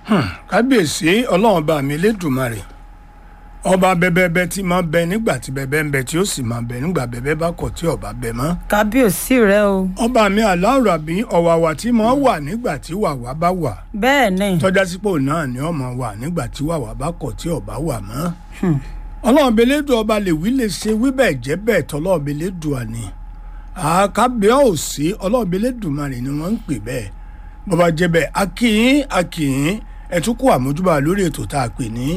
kábíyèsí ọlọ́run bá mi lédùmarè ọba bẹbẹbẹ tí máa bẹ nígbà tí bẹbẹ ń bẹ tí ó sì máa bẹ nígbà bẹbẹ bá kọ̀ tí ọba bẹ mọ́ kábíyèsí rẹ o ọba mi aláwòrán àbí ọ̀wàwà tí máa wà nígbà tí wàwà bá wà bẹ́ẹ̀ ni tọ́já sípò náà ni ọmọ wà nígbà tí wàwà bá kọ̀ tí ọba wà mọ́ ọlọ́run belédù ọba lè wí lè ṣe wí bẹ́ẹ̀ jẹ́ bẹ́ẹ̀ tọ́lọ́run belédù àní àkábíọ́ òsì ọlọ́run belédù marè ni wọ́n ń pè bẹ́ẹ̀ bọ́ba jẹ́ bẹ́ẹ̀ akínyín akínyín ẹ̀ tún kó àmójúbà lórí ètò tá a pè ní